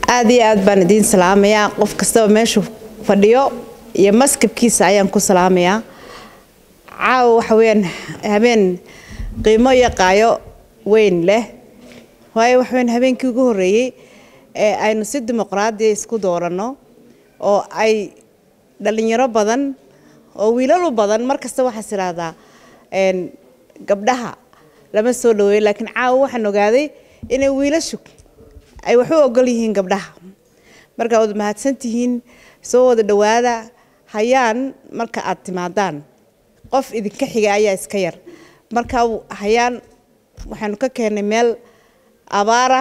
aad iyo aad baan idiin salaamayaa qof kastaba meeshuu fadhiyo iyo maskabkiisa ayaan ku salaamayaa caawa waxa weyaan habeen qiimo iyo qaayo weyn leh waayo waxa weyaan habeenkii ugu horreeyey ee aynu si dimuqraadiya isku dooranno oo ay dhalinyaro badan oo wiilalu badan mar kasta waxaas idhaahdaa gabdhaha lama soo dhaweeyo laakiin caawa waxaan ogaaday inay wiilashu ay wax u ogol yihiin gabdhaha markaa wad mahadsantihiin soo wada dhowaada hayaan marka aad timaadaan qof idinka xiga ayaa iska yar marka hayaan waxaanu ka keennay meel abaara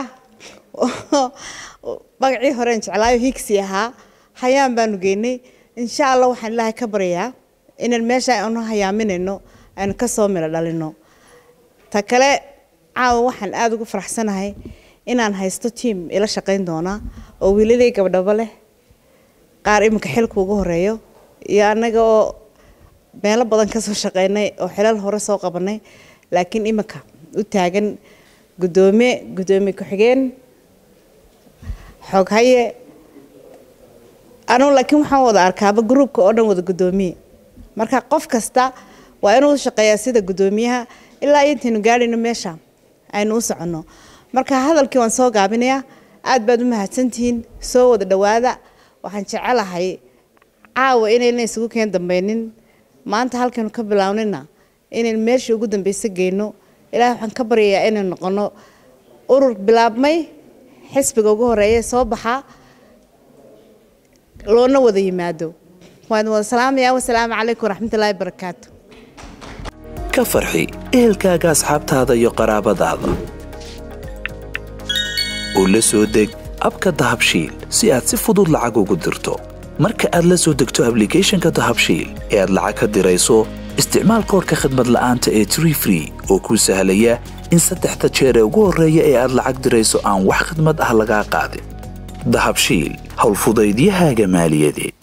magacii horeen jeclaayo higsi ahaa hayaan baanu geynay insha allah waxaan ilaahay ka baryayaa inaan meesha aanu hayaaminayno aynu ka soo milo dhalino ta kale caawa waxaan aada ugu faraxsanahay inaan haysto tiam ila shaqayn doona oo wiilalay gabdhabo leh qaar iminka xilka ugu horeeyo iyo annaga oo meelo badan kasoo shaqeynay oo xilal hore soo qabanay laakiin iminka u taagan guddoomiye guddoomiye ku-xigeen xooghaye anugu laakiin waxaan wada arkaaba gruubka oo dhan wada guddoomiye marka qof kasta waa inuu shaqeeyaa sida guddoomiyaha ilaa intaynu gaadhayno meesha aynu u soconno marka hadalkii waan soo gaabinayaa aad baad u mahadsantihiin soo wada dhowaada waxaan jecelahay caawa inayna isugu keen dambeynin maanta halkaynu ka bilaawnina inaynu meeshii ugu dambeysa geyno ilaahay waxaan ka baryayaa inaynu noqono urur bilaabmay xisbiga ugu horeeya soo baxaa loona wada yimaado waan wada salaamaya wasalaamu calaykum waraxmatullaahi barakaatu ka farxi ehelkaaga asxaabtaada iyo qaraabadaada oo la soo deg abka dahabshiil si aad si fudud lacag ugu dirto marka aad la soo degto ablicathonka dahabshiil ee aad lacag ka dirayso isticmaal koorka khadmad la'aanta ee tree free oo kuu sahlaya in saddexda jeer ee ugu horreeya ee aad lacag dirayso aan wax khadmad ah lagaa qaadin dahabshiil howlfudaydiyahaaga maaliyadeed